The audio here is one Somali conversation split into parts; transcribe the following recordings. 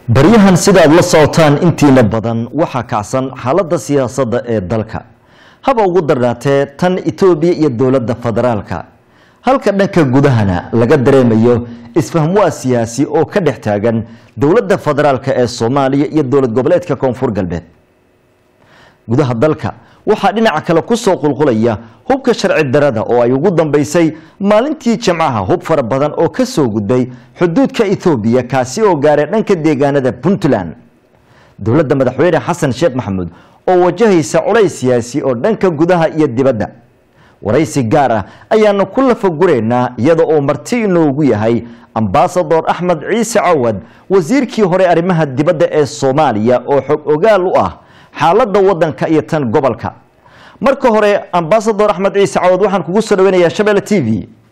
baryahan sida aad la socotaan intiina badan waxaa kacsan xaaladda siyaasadda ee dalka haba ugu darnaatee tan etoobiya iyo dowladda federaalka halka dhanka gudahana laga dareemayo isfahmwaa siyaasi oo ka dhex taagan dowladda federaalka ee soomaaliya iyo dowlad goboleedka koonfur galbeed gudaha dalka waxaa dhinaca kale kusoo qulqulaya hubka sharci darada oo ay ugu dambeysay maalintii jimcaha hub fara badan oo ka soo gudbay xuduudka ethoobiya kaasi oo gaaray dhanka deegaanada puntland dowladda madaxweyne xasan sheekh maxamuud oo wajahaysa culays siyaasi oo dhanka gudaha iyo dibadda waraysi gaar ah ayaanu ku lafaguraynaa iyada oo marti inoogu yahay ambasador axmed ciise cawad wasiirkii hore arrimaha dibadda ee soomaaliya oo xog ogaal u ah xaaladda wadanka iyo tan gobolka marka hore ambasador axmed ciise cawad waxaan kugu soo dhaweynayaa shabeelle t v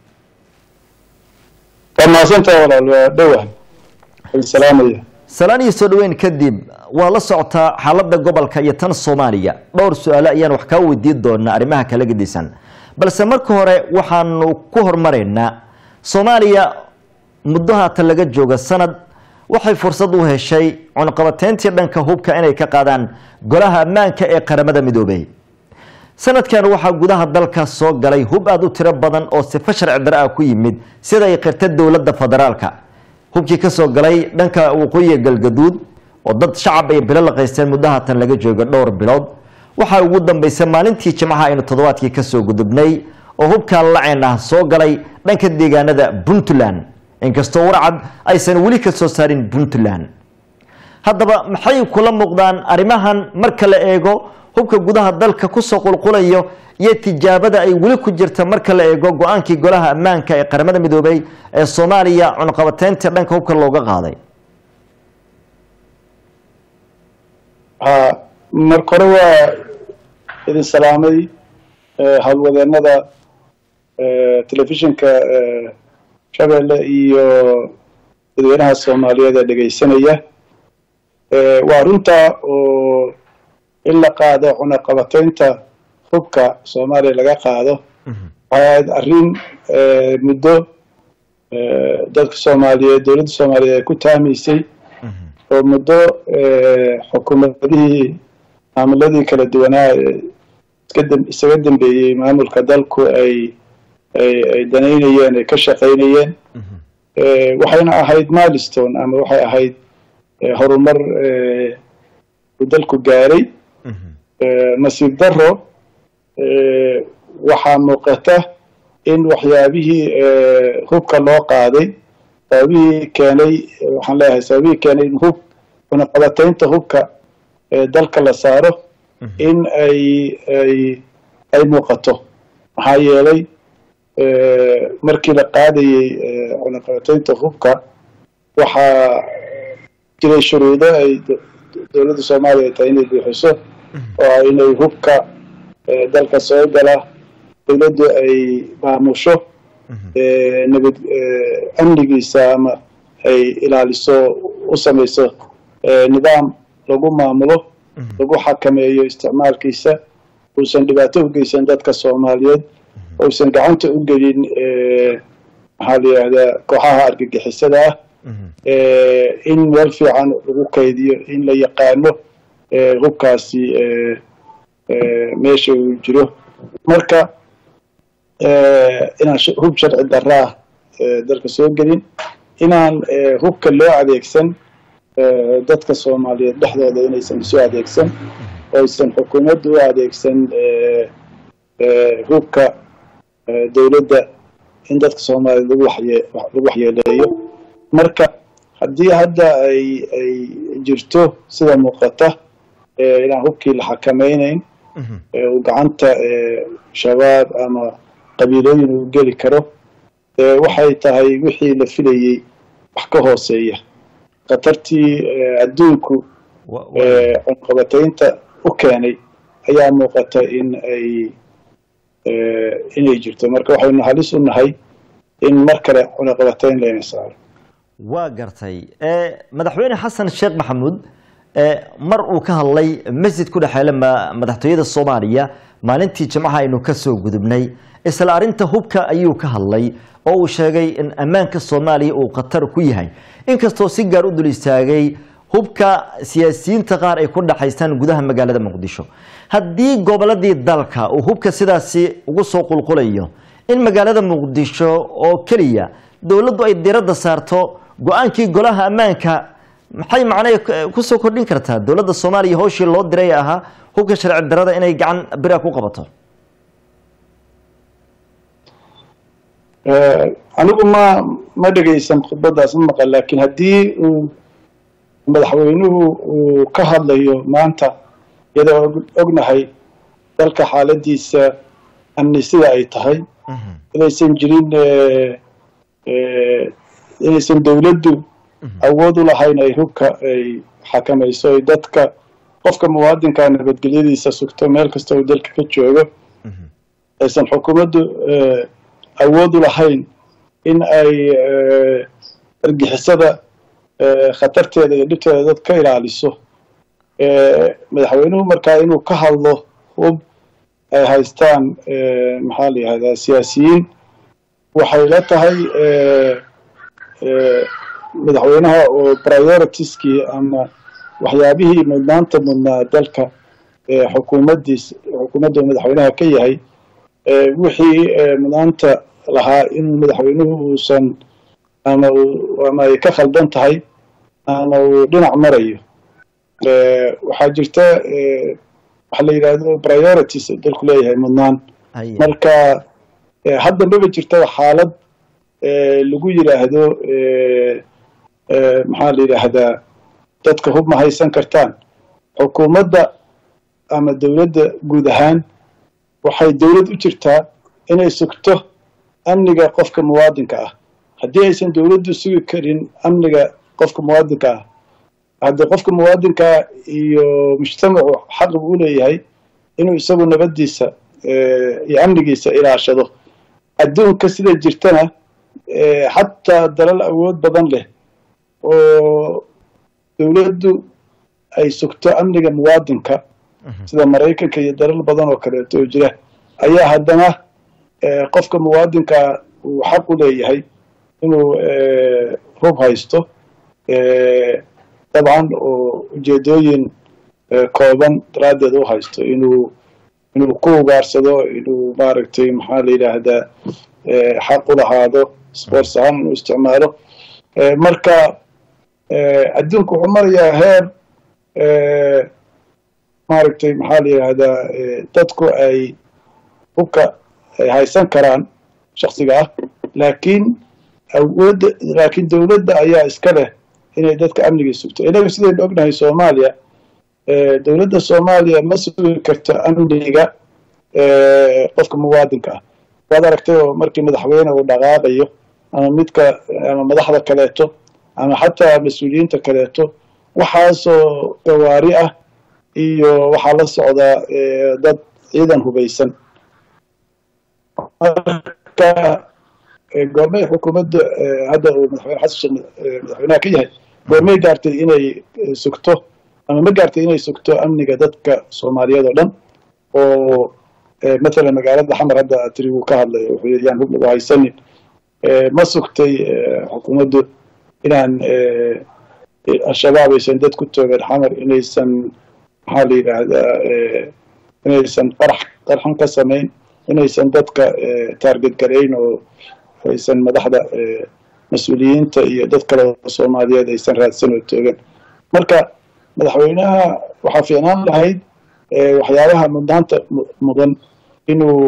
waa mahadsantaha walaal waa dhowah salaamaya salaan iyo soo dhaweyn kadib waa la socotaa xaaladda gobolka iyo tan soomaaliya dhowr su-aalo ayaan wax kaa weydiin doonaa arrimaha kala gedisan balse marka hore waxaanu ku hormaraynaa soomaaliya muddo haatan laga jooga sanad waxay fursad u heshay cunqabateyntii dhanka hubka inay ka qaadaan golaha ammaanka ee qaramada midoobey sanadkan waxaa gudaha dalka soo galay hub aada u tiro badan oo sifo sharci dare ah ku yimid sida ay qirta dowladda federaalka hubkii kasoo galay dhanka waqooyiga galgaduud oo dad shacab ay bilo laqaysteen muddo haatan laga jooga dhowr bilood waxaa ugu dambeysay maalintii jimcaha aynu toddobaadkii kasoo gudubnay oo hubkaa laceen ah soo galay dhanka deegaanada puntland inkastoo warcad aysan weli ka soo saarin puntland haddaba maxay kula muuqdaan arrimahan marka la eego hubka gudaha dalka kusoo qulqulayo iyo tijaabada ay weli ku jirta marka la eego go-aankii golaha ammaanka ee qaramada midoobey ee soomaaliya cunqabateynta dhanka hubka looga qaaday ha marka hore waa idin salaamay howlwadeenada telefishinka shabeelle iyo dadweynaha soomaaliyeed ee dhegaysanaya waa runta oo in la qaado cunaqabateynta hubka soomaaliya laga qaado waxay ahayd arrin muddo dadka soomaaliyeed dowladda soomaaliyeed ay ku taamaysay oo muddo xukuumadihii maamuladii kala duwanaa isaga dambeeyey maamulka dalku ay ay danaynayeen ay ka shaqaynayeen waxayna ahayd milestone ama waxay ahayd horumar uu dalku gaaray nasiib daro waxaa muuqata in waxyaabihii hubka loo qaaday sababihii keenay waxaan leeyahay sababihii keenay in hub cunaqabateynta hubka dalka la saaro in ay ay ay muuqato maxaa yeelay markii la qaadayey cunaqabateynta hubka waxaa jiray shuruudo ay dowladda soomaaliya ay tahay inay buuxiso oo inay hubka dalka soo gala dowladdu ay maamusho nabad amnigiisa ama ay ilaaliso u samayso nidaam lagu maamulo lagu xakameeyo isticmaalkiisa uusan dhibaato u geysan dadka soomaaliyeed uusan gacanta u gelin maxaa la yidhahdaa kooxaha argagixisada ah in meel fiican lagu kaydiyo in la yaqaano hubkaasi meesha uu jiro marka inaan hub sharci daraa dalka soo gelin inaan hubka loo adeegsan dadka soomaaliyeed dhexdooda inaysan isu adeegsan oo aysan xukuumadda u adeegsan hubka dowladda in dadka soomaaliyeed lagu waxye lagu waxyeeleeyo marka haddii hadda ay ay jirto sida muuqata inaan hubkii la xakameyneyn uu gacanta shabaab ama qabiilooyin uu geli karo waxay tahay wixii la filayey wax ka hooseeya khatartii adduunku cunqabateynta u keenay ayaa muuqata in ay inay jirto marka waxaynu halis u nahay in mar kale cunaqabateyn layna saaro waa gartay madaxweyne xasan sheekh maxamuud mar uu ka hadlay masjid ku dhexeela madaxtooyada soomaaliya maalintii jimcaha aynu kasoo gudubnay isla arinta hubka ayuu ka hadlay oo uu sheegay in ammaanka soomaaliya uu khatar ku yahay inkastoo si gaar u dul istaagay hubka siyaasiyiinta qaar ay ku dhaxaystaan gudaha magaalada muqdisho haddii goboladii dalka uu hubka sidaasi ugu soo qulqulayo in magaalada muqdisho oo keliya dowladdu ay diradda saarto go-aankii golaha ammaanka maxay macnay kusoo kordhin kartaa dowladda soomaaliya howshii loo diray ahaa hubka sharci darada inay gacan bira ku qabato anigu ma ma dhegaysan khudbadaas ma maqan laakiin haddii uu madaxweynuhu uu ka hadlayo maanta iyadoo ognahay dalka xaaladiisa amni sida ay tahay inaysan jirin inaysan dowladdu awood u lahayn ay hubka ay xakamayso ay dadka qofka muwaadinka nabadgelyadiisa sugto meel kasta uu dalka ka joogo aysan xukuumaddu awood u lahayn in ay argixisada khatarteeda iyo dhibteeda dad ka ilaaliso madaxweynuhu markaa inuu ka hadlo hub ay haystaan maxaa la yihahdaa siyaasiyiin waxay la tahay madaxweynaha oo prioritieskii ama waxyaabihii mudnaanta mudnaa dalka xukuumaddiis xukuumadda madaxweynaha ka yahay wixii mudnaanta lahaa inuu madaxweynuhu uusan ama ama ay ka khaldan tahay ama uu dhinac marayo waxaa jirta waxa la yidhahdo priorities dalku leeyahay mudnaan marka hadda maba jirtaba xaalad lagu yidhaahdo maxaa la yidhaahdaa dadka hub ma haysan kartaan xukuumadda ama dowladda guud ahaan waxay dowlad u jirtaa inay sugto amniga qofka muwaadinka ah haddii aysan dowladdu sugi karin amniga qofka muwaadinka ah haddii qofka muwaadinkaa iyo mujtamacu xaq buu u leeyahay inuu isagu nabaddiisa iyo amnigiisa ilaashado adduunka sida jirtana xataa dalal awood badan leh oo dowladdu ay sugto amniga muwaadinka sida maraykanka iyo dalal badan oo kaleeto oo jira ayaa haddana qofka muwaadinkaa uu xaq u leeyahay inuu hub haysto dabcan oo ujeedooyin kooban daraaddeed u haysto inuu inuu ku ugaarsado inuu maaragtay maxaa la yidhaahdaa xaq u lahaado sports ahaan inuu isticmaalo marka adduunku wuxuu marayaa heer maaragtay maxaa la yidhaahdaa dadku ay hubka ay haysan karaan shaksiga ah laakiin awoodda laakiin dowladda ayaa iska leh inay dadka amnigii sugto inaga sidaynu ognahay soomaaliya dowladda soomaaliya ma sugi karto amniga qofka muwaadinka ah waad aragtay oo markii madaxweyne uu dhaqaaqayo ama midka ama madaxda kaleeto ama xataa mas-uuliyiinta kaleeto waxaasoo gawaari ah iyo waxaa la socdaa dad ciidan hubaysan marka goormay xukuumadda hadda uu madaxweyne xasan sheekh madaxweynaha ka yahay goormay gaartay inay sugto ama ma gaartay inay sugto amniga dadka soomaaliyeed oo dhan oo mathalan magaalada xamar hadda tiri wuu ka hadlay wuxuu yidhi yaan hub lagu haysanin ma sugtay xukuumaddu inaan al-shabaab aysan dad ku toogeen xamar inaysan maxaa la yidhaahdaa inaysan qarax qarxan ka samayn inaysan dadka taarget garayn oo aysan madaxda mas-uuliyiinta iyo dad kale oo soomaaliyeed aysan raadsan oo toogan marka madaxweynaha waxaa fiicnaan lahayd waxyaabaha mudnaanta mudan inuu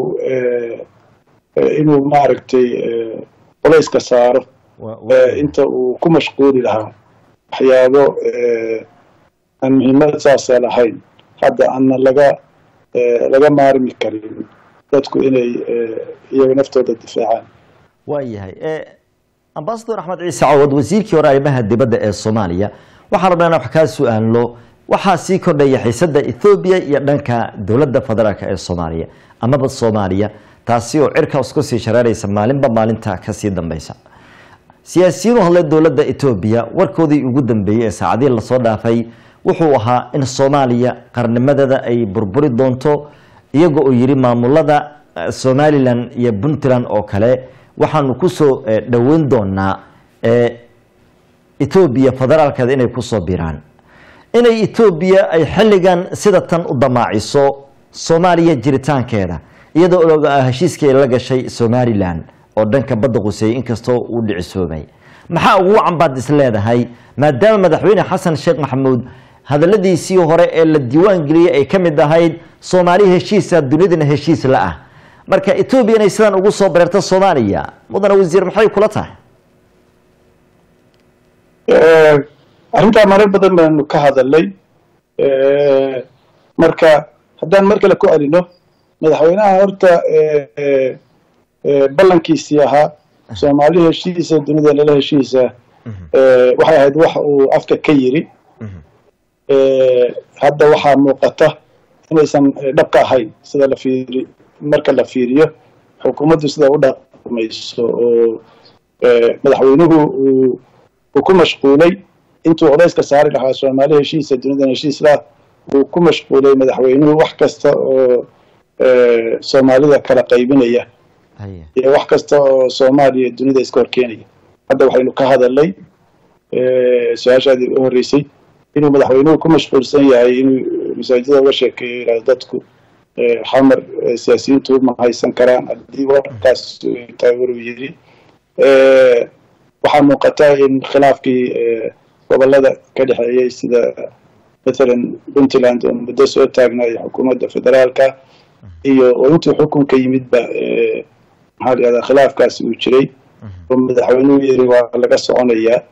inuu maaragtay qolayska saaro inta uu ku mashquuli lahaa waxyaabo aan muhiimad saasa lahayn hadda aana laga laga maarmi karin dadku inay iyaga naftooda difaacaan waayahay ambasador axmed ciise cawad wasiirkii hore arrimaha dibadda ee soomaaliya waxaan rabnaa inaan wax kaa su-aalno waxaa sii kordhaya xiisada ethoobiya iyo dhanka dowladda federaalk ee soomaaliya amaba soomaaliya taasi oo cirka isku sii shareeraysa maalinba maalinta kasii dambeysa siyaasiyiin u hadlay dowladda etoobiya warkoodii ugu dambeeyey ee saacadihii lasoo dhaafay wuxuu ahaa in soomaaliya qarnimadeeda ay burburi doonto iyaga oo yidhi maamulada somalilan iyo puntland oo kale waxaanu kusoo dhoweyn doonaa etoobiya federaalkeeda inay kusoo biiraan inay etoobiya ay xilligan sida tan u damaaciso soomaaliya jiritaankeeda iyadoo og heshiiskii ay la gashay somalilan oo dhanka badda quseeyey inkastoo uu dhicisoobay maxaa ugu wacan baad is leedahay maadaama madaxweyne xasan sheekh maxamuud hadaladiisii hore ee la diiwaan geliyey ay ka mid ahayd soomaali heshiisa dunidana heshiis la ah marka etoobiya inay sidan ugu soo bareerto soomaaliya mudane wasiir maxay kula tahay arrintaa marar badan baanu ka hadalnay marka haddaan mar kale ku celino madaxweynaha horta ballankiisii ahaa soomaali heshiisa dunida lala heshiisa waxay ahayd wax uu afka ka yiri hadda waxaa muuqata inaysan dhab ka ahayn sida la fiiri marka la fiiriyo xukuumaddu sida u dhaqmayso oo madaxweynuhu uu ku mashquulay intuu odayska saari lahaa soomaali heshiisa dunidan heshiis lah uu ku mashquulay madaxweynuhu wax kasta oo soomaalida kala qaybinaya iyo wax kasta oo soomaaliya dunida iska horkeenaya hadda waxaynu ka hadalnay su-aashaadii u horreysay inuu madaxweynuhu ku mashquulsan yahay inuu masaajida uga sheekeeyo yidhahdo dadku xamar siyaasiyiintu ma haysan karaan haddii warkaas tahay waruu yiri waxaa muuqata in khilaafkii gobolada ka dhexeeyey sida mathalan puntland oo muddo soo taagnay xukuumadda federaalka iyo oo intuu xukunka yimidba maxaa la yihahdaa khilaafkaasi uu jiray oo madaxweynuhu yiri waa laga soconayaa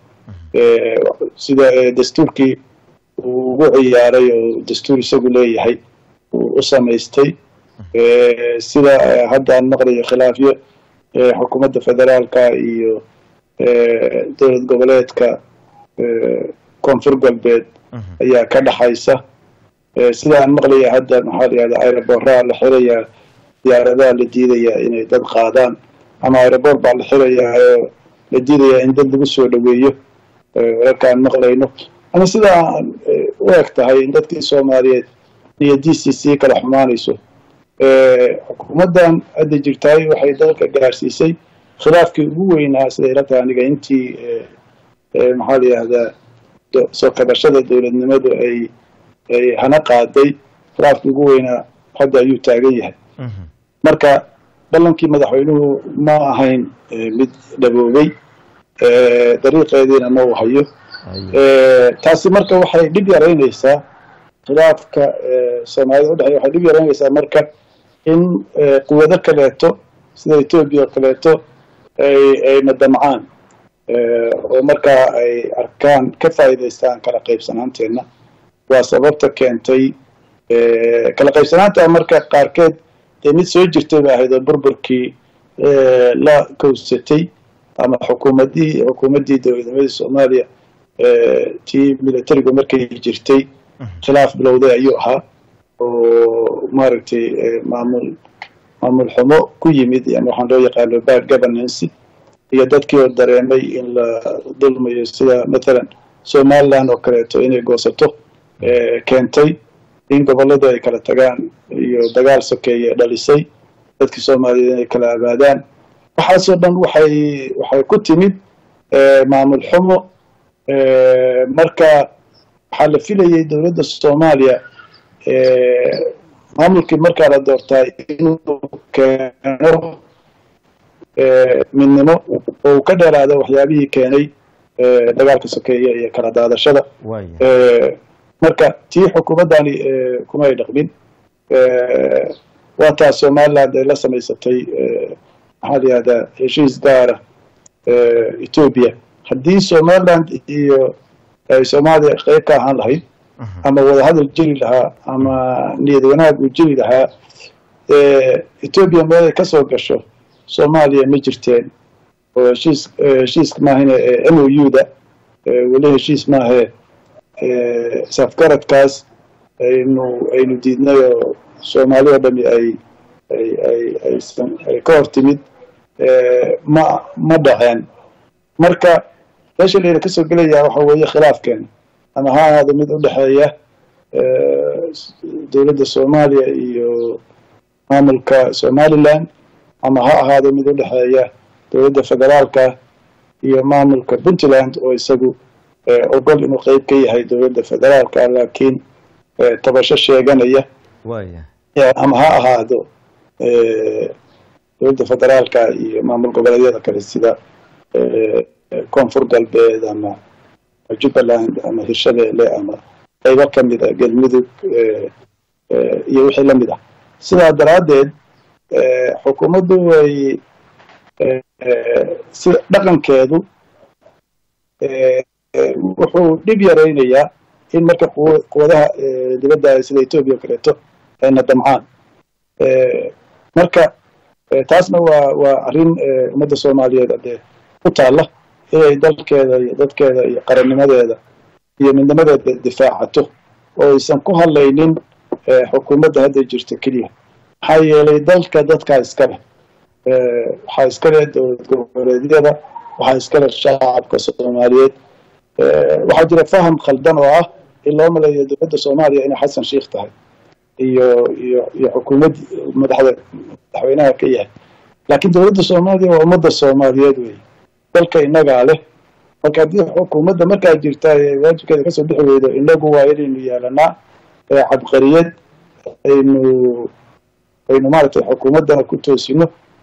sida dastuurkii uu ugu ciyaaray oo dastuur isagu leeyahay uu u samaystay sida hadda aan maqlayo khilaafyo xukuumadda federaalka iyo dowlad goboleedka koonfur galbeed ayaa ka dhaxaysa sida aan maqlaya hadda maxaa la yihahdaa aeroboraa la xirayaa diyaaradaha la diidayaa inay dad qaadaan ama aerobor baa la xirayaa oo la diidayaa in dad lagu soo dhoweeyo wararka aan maqlayno ama sida aan u eg tahay in dadkii soomaaliyeed niyadiisii sii kala xumaanayso xukuumaddan hadda jirtaay waxay dalka gaarsiisay khilaafkii ugu weynaa siday ila tahay aniga intii maxaa la yihahdaa soo kabashada dowladnimadu ay ay hana qaaday khilaafkii ugu weynaa hadda ayuu taagan yahay marka ballankii madaxweynuhu ma ahayn mid dhaboobay dariiqeediina ma uu hayo taasi marka waxay dhib yaraynaysaa khilaafka soomaalida udhexeya waxay dhib yaraynaysaa marka in quwado kaleeto sida etoobiya oo kaleeto ay ay madamcaan oo markaa ay arkaan ka faa'iidaystaan kala qaybsanaanteenna waa sababta keentay kala qaybsanaanta marka qaarkeed dee mid soo jirtay ba ahayd oo burburkii la kowsatay ama xukuumadii xukuumaddii dowladnimadii soomaaliya tii militarigu markay jirtay khilaaf bilowday ayuu ahaa oo maaragtay maamul maamul xumo ku yimid yani waxaan loo yaqaano bad governance iyo dadkii oo dareemay in la dulmayo sida mathalan somaliland oo kaleeto inay goosato keentay in gobolladu ay kala tagaan iyo dagaal sokeeye dhalisay dadkii soomaaliyeed inay kala abaadaan waxaasoo dhan waxay waxay ku timid maamul xumo marka waxaa la filayay dowladda soomaaliya maamulkii markaa la doortaa inuu keeno midnimo oo uu ka dheeraado waxyaabihii keenay dagaalka sokeeye iyo kala daadashada marka tii xukuumaddani kuma ay dhaqmin waa taas somaliland ay la samaysatay maxaa la yihahdaa heshiis gaara etoobiya haddii somaliland iyo ay soomaaliya qeyb ka ahaan lahayd ama wadahadal jiri lahaa ama niyad wanaag uu jiri lahaa etoobiya meel ay kasoo gasho soomaaliya ma jirteen oo heshiis heshiiska maahane m o u da weli heshiis maahe safgaradkaas aynu aynu diidnay oo soomaali oo dhami ay ay ay aysan ay ka hor timid ma ma dhaceen marka meesha layna kasoo gelayaa waxa weeye khilaafkeena ama ha ahaado mid u dhexeeya dowladda soomaaliya iyo maamulka somaliland ama ha ahaado mid u dhexeeya dowladda federaalka iyo maamulka puntland oo isagu ogol inuu qeyb ka yahay dowladda federaalka laakiin tabasho sheeganaya ama ha ahaado dowladda federaalka iyo maamul goboleedyada kale sida koonfur galbeed ama jubbaland ama hirshabeelle ama qaybo kamid a galmudug iyo wixii lamid ah sidaa daraaddeed xukuumaddu way si dhaqankeedu wuxuu dhib yaraynayaa in marka quwadaha dibadda sida etoobiya o kaleeto ayna damcaan marka taasna waa waa arrin ummadda soomaaliyeed adee ku taalla inay dalkeeda iyo dadkeeda iyo qarannimadeeda iyo midnimadeeda difaacato oo aysan ku hadlaynin xukuumadda hadda jirta keliya maxaa yeelay dalka dadkaa iskale waxaa iskale dowlad goboleedyada waxaa iskale shacabka soomaaliyeed waxaa jira faham khaldan oo ah in loo maleeyo dowladda soomaaliya inay xasan sheikh tahay iyo iyo iyo xukuumad madaxda madaxweynaha ka yahay laakiin dowladda soomaaliya waa ummadda soomaaliyeed wey dalka innagaa leh marka haddii xukuumadda markaa jirta waajibkeeda kasoo bixi weydo inagu waa inaynu yeelanaa cabqariyad aynu aynu maaragtay xukuumaddana ku toosino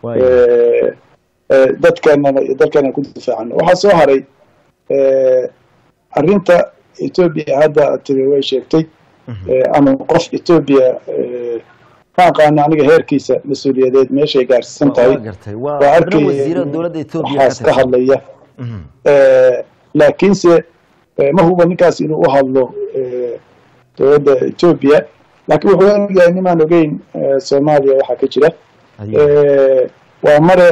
dadkeenana iyo dalkeenana ku difaacano waxaa soo haray arrinta etoobiya hadda tiri way sheegtay ama qof etoobiya ma aqaano aniga heerkiisa mas-uuliyadeed meeshay gaarsiisan tahay waa arkay waxaas ka hadlaya laakiinse ma huba ninkaas inuu u hadlo dowladda etoobiya laakiin wuxuu egayahay nimaan ogeyn soomaaliya waxaa ka jira waa mare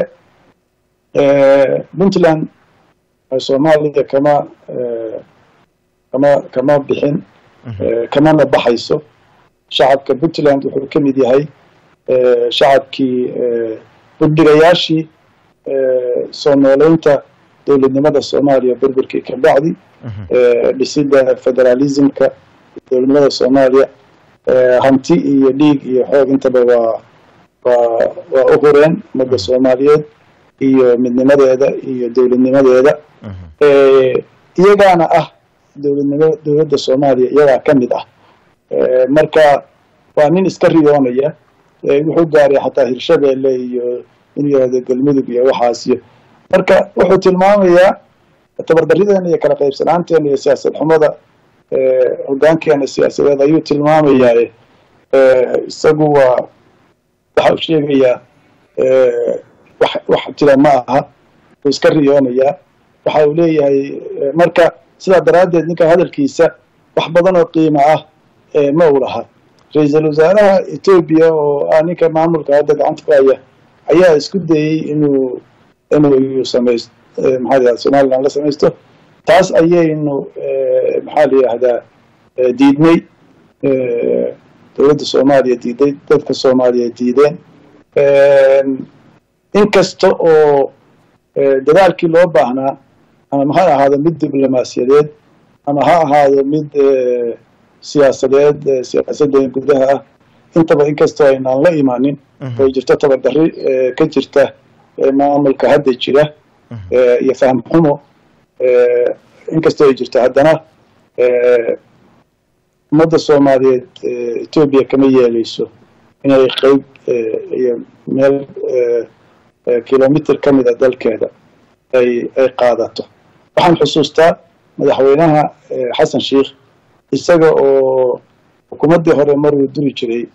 puntland soomaaliya kama kama kama bixin kamana baxayso shacabka puntland wuxuu ka mid yahay shacabkii budhigayaashii soo nooleynta dowladnimada soomaaliya burburkii ka bacdi dhisida federalismka dowladnimada soomaaliya hanti iyo dhiig iyo xoog intaba waa waa waa u hureen ummadda soomaaliyeed iyo midnimadeeda iyo dowladnimadeeda iyagaana ah dowladnimo dowladda soomaaliya iyagaa ka mid ah marka waa nin iska riyoonaya wuxuu gaaray xataa hirshabeelle iyo in yihahdo galmudug iyo waxaas iyo marka wuxuu tilmaamayaa tabardarrideena iyo kala qaybsanaanteena iyo siyaasad xumada hogaankeena siyaasadeed ayuu tilmaamayaa isagu waa waxa uu sheegayaa wax wax jira ma aha wuu iska riyoonayaa waxa uu leeyahay marka sidaa daraaddeed ninka hadalkiisa wax badan oo qiimo ah ma u laha ra-iisul wasaaraha etoobiya oo ah ninka maamulka hadda gacanta ku haya ayaa isku dayey inuu inuu samaysto maxaa la yihahda somaliland la samaysto taas ayaynu maxaa la yihahdaa diidnay dowladda soomaaliya diiday dadka soomaaliya diideen inkasta oo dadaalkii loo baahnaa ama ha ahaado mid diblomaasiyadeed ama ha ahaado mid siyaasadeed siyaasadda gudaha ah intaba inkastoo aynaan la imaanin oo jirto tabardarri ka jirta maamulka hadda jira iyo faham xumo inkastoo ay jirto haddana ummadda soomaaliyeed etoobiya kama yeeleyso inay qeyb iyo meel kilomitr ka mida dalkeeda ay ay qaadato waxaan xusuustaa madaxweynaha xasan sheikh isaga oo xukuumaddii hore maruu duri jiray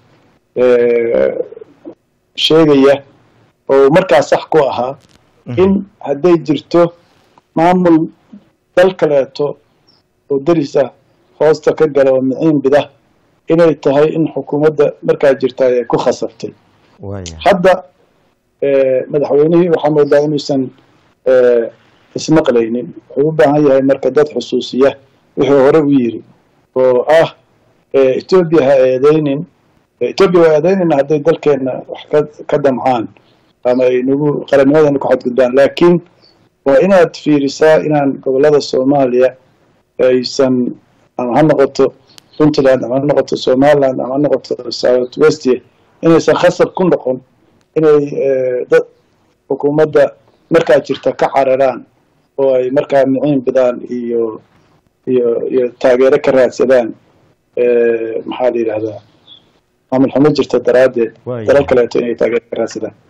sheegaya oo markaa sax ku ahaa in hadday jirto maamul dal kaleeto oo derisa hoosta ka gala oo miciin bida inay tahay in xukuumadda markaa jirta ay ku khasabtay hadda madaxweynihii waxaa moodaa inuusan ismaqlaynin wuxuu u baahan yahay marka dad xusuusiya wuxuu hore u yiri oo ah etoobiya ha eedeynin etoobiya waa eedeynayna hadday dalkeena wax ka ka damcaan ama ay nagu qarannimadana ku xadgudbaan laakiin waa inaad fiirisaa inaan gobollada soomaaliya aysan ama ha noqoto puntland ama ha noqoto somaliland ama ha noqoto south west inaysan khasab ku noqon inay dad xukuumadda markaa jirta ka cararaan oo ay markaa miciin bidaan iyo iyo iyo taageero ka raadsadaan maxaa la yidhahdaa maamul xumo jirta daraaddeed dalal kaleeto inay taageero ka raadsadaan